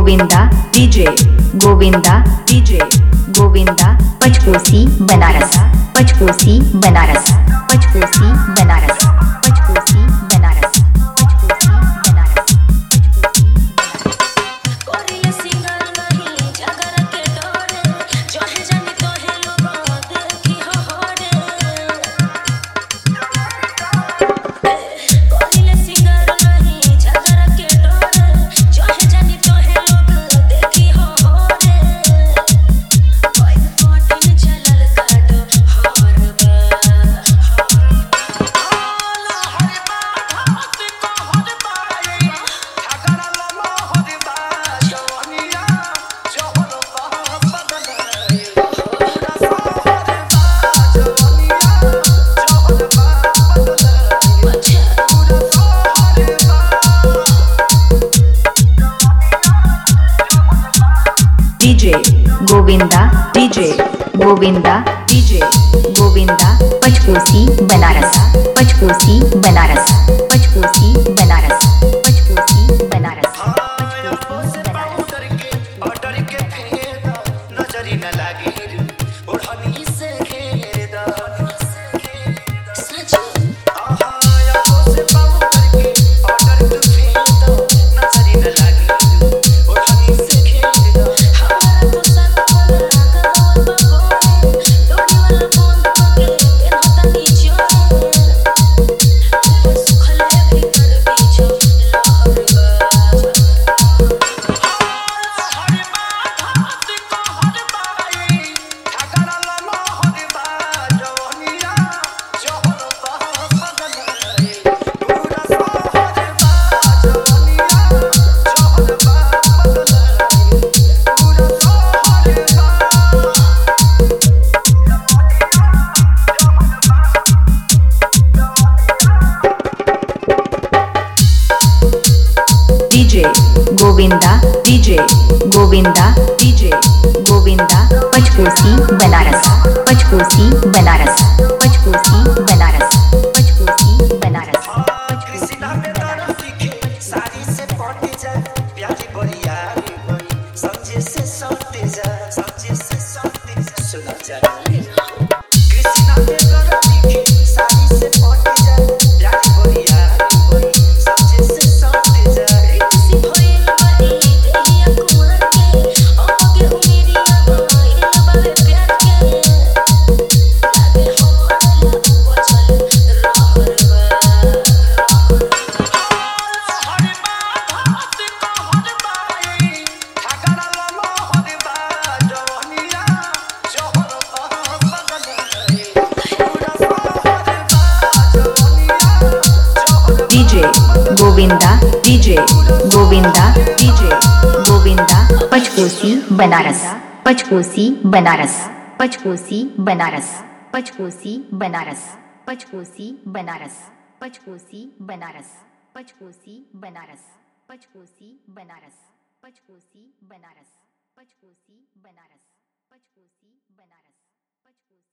Govinda DJ Govinda DJ Govinda Pachkosi Banaras Pachkosi Banaras Pachkosi Banaras Pachkosi Banaras Pachkosi Banaras कोरिया singer नहीं जागर के डोरे जोहे जानी तोहे लोगों देखी हो होरे कोरिया सिंगर नहीं जागर के डोरे जोहे जानी तोहे लोग देखी हो होरे कोई फोटिन चलल काटो हरबा DJ Govinda DJ Govinda DJ Govinda Pachkosi Banaras Pachkosi Banaras Pachkosi Banaras Pachkosi Banaras Pachkosi Banaras सच हमारा पुसन वाला गवा बगोए डोरी वाला बंद पके पेन होता नीचो सुखले भीतर बीचो लहरबा DJ Govinda DJ Govinda DJ Govinda Pachkosi Banaras Pachkosi Banaras Pachkosi Banaras Pachkosi Banaras Pachkosi Banaras किसी भइल बाई देहिया कुमार के ओके उमेरिया भइल बावे प्यार के लागे हमरा बचल रहरबा DJ Govinda DJ Govinda DJ Govinda Pachkosi Banaras Pachkosi Banaras Pachkosi Banaras Pachkosi Banaras Pachkosi Banaras Pachkosi Banaras Pachkosi Banaras Pachkosi Banaras Pachkosi Banaras Pachkosi Banaras Pachkosi Banaras Pachkosi